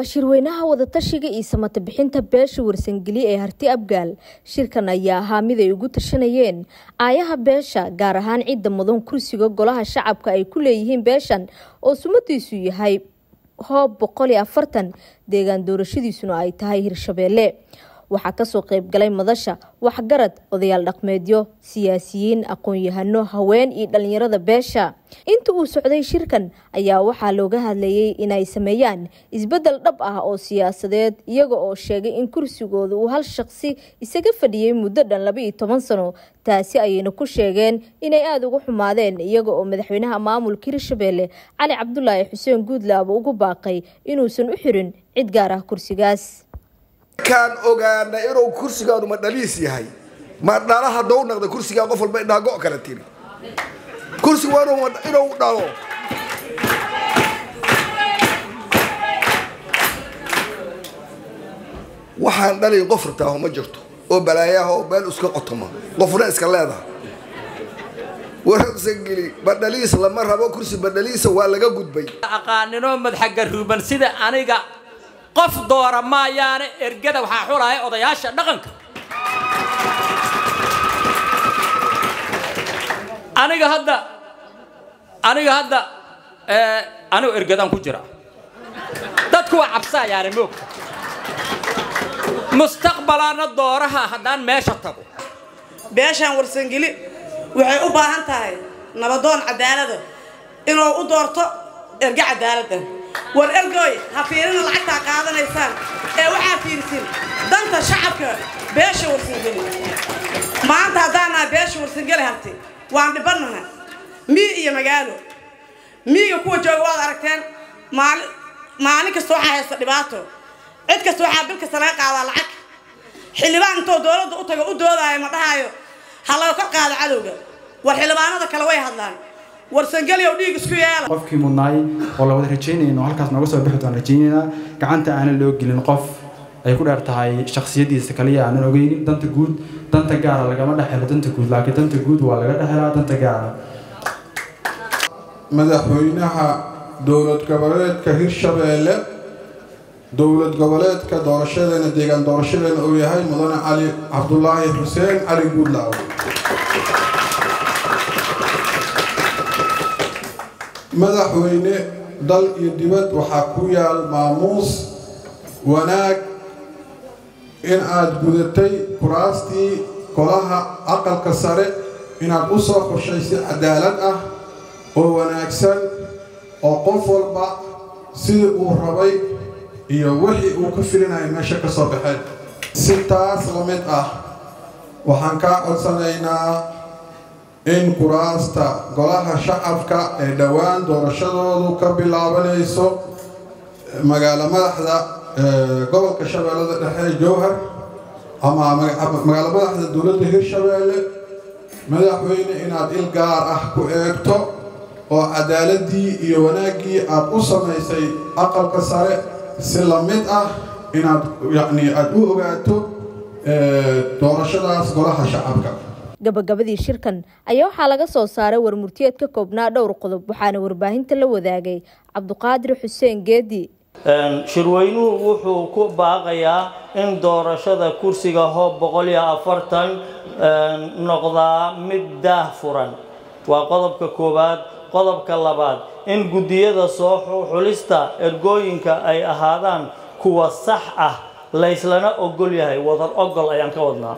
waa shirweynaha wadatashiga iyo samata bixinta beesha warsangeli ee harti abgaal shirkan ayaa ahaa mid ay ugu tashanayeen aayaha beesha gaar ahaan cidda mudan kursiga golaha shacabka ay ku leeyihiin beeshan oo sumadiisu yahay hoob boqol iyo afartan deegaan doorashadiisuna ay tahay hirshabeelle waxaa kasoo qeybgalay madasha waxgarad odayaal dhaqmeedyo siyaasiyiin aqoon-yahano haween iyo dhalinyarada beesha inta uu socday shirkan ayaa waxaa looga hadlayay inay sameeyaan isbedel dhab ah oo siyaasadeed iyaga oo sheegay in kursigooda uu hal shaqsi isaga fadhiyay muddo dhan laba iyo toban sano taasi ayayna ku sheegeen inay aada uga xumaadeen iyaga oo madaxweynaha maamulka hirshabeelle cali cabdulaahi xuseen guudlaaba ugu baaqay inuusan u xirin cid gaar ah kursigaas kaan ogaana inuu kursigaanu ma dhaliis yahay ma dhala haddou naqda kursigaa qof walba indhaa go' kala tiri kursiga waa inuu dhalo waxaan dhalayn qof rataaho ma jirto oo balaayaha oo meel iska qotoma qofna iska leedaha warasangeli badhaliis lama rabo kursi badhaliisa waa laga gudbay aqaaninoo madaxagaruuban sida aniga qof doora maayaane ergada waxaa xulaya odayaasha dhaqanka aniga hadda aniga hadda anigu ergadaan ku jira dadku waa cabsaayaane moogta mustaqbalaana dooraha haddaan meesha tago beeshaan warsangeli waxay u baahan tahay nabadoon cadaalada inuu u doorto erge cadaalada war ergoy ha fiirina lacagtaa qaadanaysaan ee waxaa fiirsin danta shacabka beesha warsangeli maanta haddaanaa beesha warsangeli harti waan dhibannaha mii iyo magaalo miiga kuwa jooga waad aragteen maali maalin kasta waxaa haysta dhibaato cid kasta waxaa bil kasta laga qaadaa lacag xildhibaan intoo dowladda u tago u doodaayo ma dhahaayo ha laga kor qaado cadowga war xildhibaanada kale way hadlaan warsangeliyow dhiig isku yeela qofkii mudnaay oo la wada rajaynayno halkaas nooga soo bixi doon rajaynaynaa gacanta aanan loo gelin qof ay ku dheer tahay shakhsiyadiisa kaliya aanan ogeynin danta guud danta gaara lagama dhexelo danta guud laakiin danta guud waa laga dhexelaa danta gaara madaxweynaha dowlad goboleedka hirshabeelle dowlad goboleedka doorashadeena deegaan doorashadeena uu yahay mudane cali cabdulaahi xuseen cali guudlaaw madaxweyne dal iyo dibad waxaa ku yaal maamuus wanaag in aad gudatay kuraastii golaha aqalka sare inaad u soo xushay si cadaalad ah oo wanaagsan oo qof walba sidii uu rabay iyo wixii uu ka filinaya meesha ka soo baxeen si taas la mid ah waxaan kaa codsanaynaa in kuraasta golaha shacabka ee dhowaan doorashadoodu ka bilaabanayso magaalo madaxda gobolka shabeellada dhexe jowhar ama magaalo madaxda dowladda hirshabeelle madaxweyne inaad il gaar ah ku eegto oo cadaaladii iyo wanaaggii aad u samaysay aqalka sare si la mid ah inaad yacni aada u ogaato doorashadaas golaha shacabka gabagabadii shirkan ayaa waxaa laga soo saaray warmurtiyeed ka koobnaa dhowr qodob waxaana warbaahinta la wadaagay cabduqaadir xuseen geedi shirweynuhu wuxuu ku baaqayaa in doorashada kursiga hoob boqol iyo afartan noqdaa mid daah furan waa qodobka koowaad qodobka labaad in guddiyada soo xulista ergooyinka ay ahaadaan kuwa sax ah layslana ogol yahay wadar ogol ayaan ka wadnaa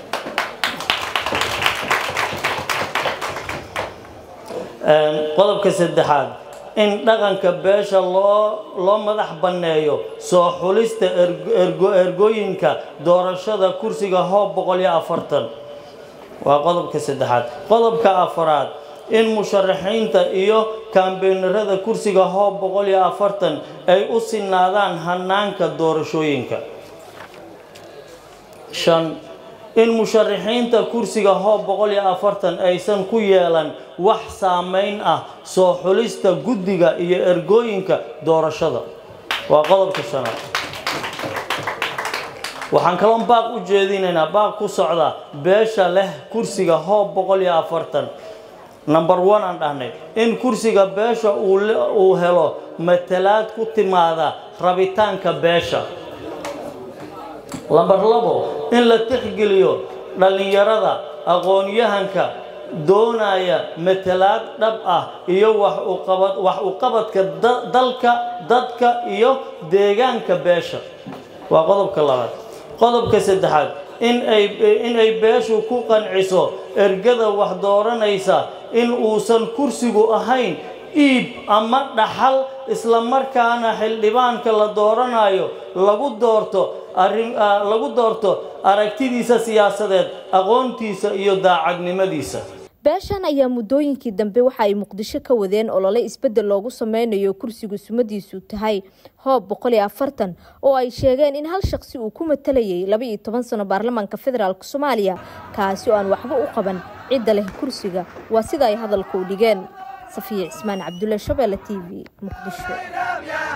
qodobka saddexaad in dhaqanka beesha loo loo madax banneeyo soo xulista ergooyinka doorashada kursiga hoob boqol iyo afartan waa qodobka saddexaad qodobka afaraad in musharaxiinta iyo kaambeynarada kursiga hoob boqol iyo afartan ay u sinaadaan hanaanka doorashooyinka shan in musharaxiinta kursiga hoob boqol iyo afartan aysan ku yeelan wax saameyn ah soo xulista guddiga iyo ergooyinka doorashada waa qodobka shanaad waxaan kaloo baaq u jeedinaynaa baaq ku socda beesha leh kursiga hoob boqol iyo afartan number one aan dhahnay in kursiga beesha uu helo matalaad ku timaada rabitaanka beesha lambar labo in la tixgeliyo dhallinyarada aqoon-yahanka doonaya matalaad dhab ah iyo wax u qabadka dalka dadka iyo deegaanka beesha waa qodobka labaad qodobka saddexaad in ay beeshu ku qanciso ergada wax dooranaysa in uusan kursigu ahayn iib ama dhaxal islamarkaana xildhibaanka la dooranayo lagu doorto lagu doorto aragtidiisa siyaasadeed aqoontiisa iyo daacadnimadiisa beeshan ayaa muddooyinkii dambe waxa ay muqdisho ka wadeen olole isbeddel loogu sameynayo kursigu sumadiisu tahay hoob boqol iyo afartan oo ay sheegeen in hal shaqsi uu ku matalayay laba iyo toban sano baarlamaanka federaalk soomaaliya kaasi oo aan waxba u qaban cidda leh kursiga waa sida ay hadalka u dhigeen safiya cismaan cabdulle shabeelle t v muqdisho